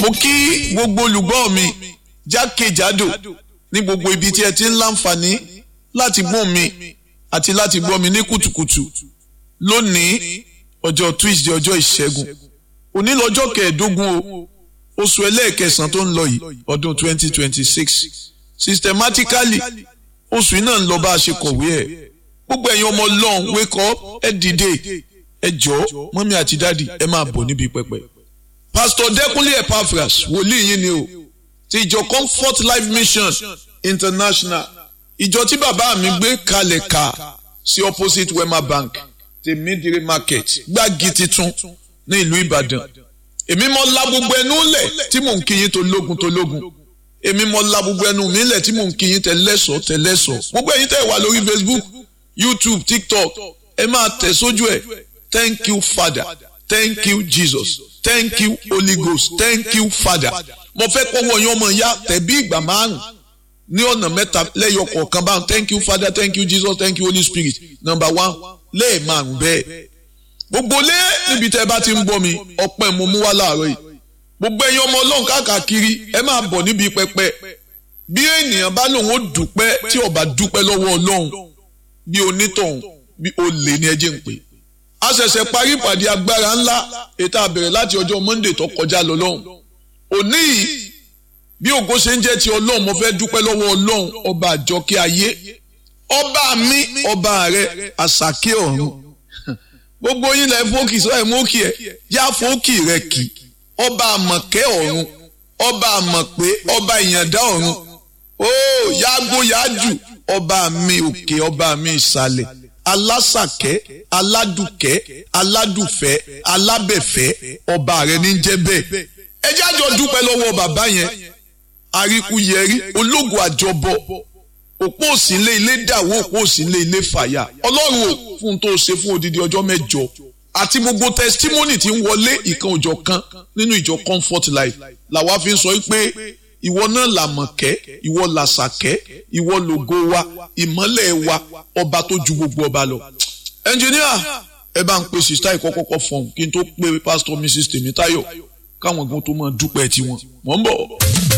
mo kí gbogbo olùgbọ́ mi jákèjádò ní gbogbo ibi tí ẹ ti ń láǹfààní láti gbọ́ mi àti láti gbọ́ mi ní kùtùkùtù lónìí ọjọ́ Tuesday ọjọ́ ìṣẹ́gun òní lọ́jọ́ kẹẹ̀ẹ́dógún o oṣù ẹlẹ́ẹ̀kẹsàn tó ń lọ yìí ọdún 2026 systematically oṣù yìí náà ń lọ bá a ṣe kọ̀wé ẹ̀ gbogbo ẹ̀yin ọmọ ọlọ́run wake up ẹ dìde ẹ jọ̀ọ́ mọ́mí àti dáàdì ẹ máa bọ̀ níbi pẹpẹ. pastor Dẹ́kúnlé Epaphras wòlíì yín ni o ti ìjọ Comfort Life Mission International ìjọ tí bàbá mi gbé kalẹ̀ ká sí opposite Wema Bank tèmídìrí market gbági titun ní ìlú Ìbàdàn èmi mọ la gbogbo ẹnu lẹ̀ tí mò ń kíyìn tó lógun tó lógun èmi mọ la gbogbo ẹnu mi lẹ̀ tí mò ń kíyìn tẹ̀lẹ́sọ̀ tẹ̀lẹ́sọ̀ gbogbo ẹ̀yin tẹ̀ wà lórí Facebook YouTube TikTok ẹ máa tẹ̀ sójú ẹ̀ thank you Father thank you Jesus thank you Holy Ghost thank you Father mo fẹ́ kọ́wọ́ yín ọmọ ìyá tẹ̀bí ìgbà márùn ní ọ̀nà mẹ́ta lẹ́yọ kọ̀ọ̀kan báwọn thank you Father thank you Jesus thank you Holy Spirit number one lẹ́ẹ̀márùn bẹ́ẹ̀ gbogbo lé níbi tẹ́ bá ti ń bọ́ mi ọpẹ́ mo mú wá láàárọ̀ yìí gbogbo ẹ̀yin ọmọ ọlọ́run káàkiri ẹ máa bọ̀ níbi pẹpẹ bí ènìyàn bá lòun ó dúpẹ́ tí ó bá dúpẹ́ lọ́wọ́ ọlọ́run bí onítọ̀hún bí olè ní ẹjẹ́ ń pè a ṣẹ̀ṣẹ̀ parí ìpàdé agbára ńlá ètò àbẹ̀rẹ̀ láti ọjọ́ Monday tó kọjá lọ lọ́hùn òní yìí bí ògo ṣe ń jẹ́ ti ọlọ́run mo fẹ́ dúpẹ́ lọ́wọ́ ọlọ́run ọba àjọkẹ́ ayé ọba mi ọba rẹ àṣàkẹ́ ọ̀run gbogbo yín lẹ fókì sọ ẹ mókì ẹ yá fókì rẹ kì ọba àmọ̀kẹ́ ọ̀run ọba àmọ̀pé ọba ìyàndá ọ̀run ó yágbó yájù ọba mi òkè ọba mi ìsàlẹ̀ alásàkẹ́ aládùkẹ́ aládùfẹ́ alábẹ̀fẹ́ ọba rẹ ní jẹ́ bẹ́ẹ̀ ẹ jẹ́ àjọ dúpẹ́ lọ́wọ́ bàbá yẹn àríkúyẹrí ológun àjọbọ òpó òsínlé ilé dàwó òpó òsínlé ilé fàyà ọlọ́run ò fún tó ṣe fún odidi ọjọ́ mẹ́jọ àti gbogbo testimony tí ń wọlé ìkan òjọ̀ kan nínú ìjọ comfort life làwa fi ń sọ pé ìwọ náà làmọ̀kẹ́ ìwọ làṣàkẹ́ ìwọ lògo wa ìmọ́lẹ̀ wa ọba tó ju gbogbo ọba lọ. ẹnjìníà ẹ bá ń pe sista ìkọ́kọ́kọ́ fọ̀hún kí n tó pe pastor mrs tèmítáyọ̀ káwọn gan tó máa dúpẹ́ tiwọn mọ̀ ń bọ̀.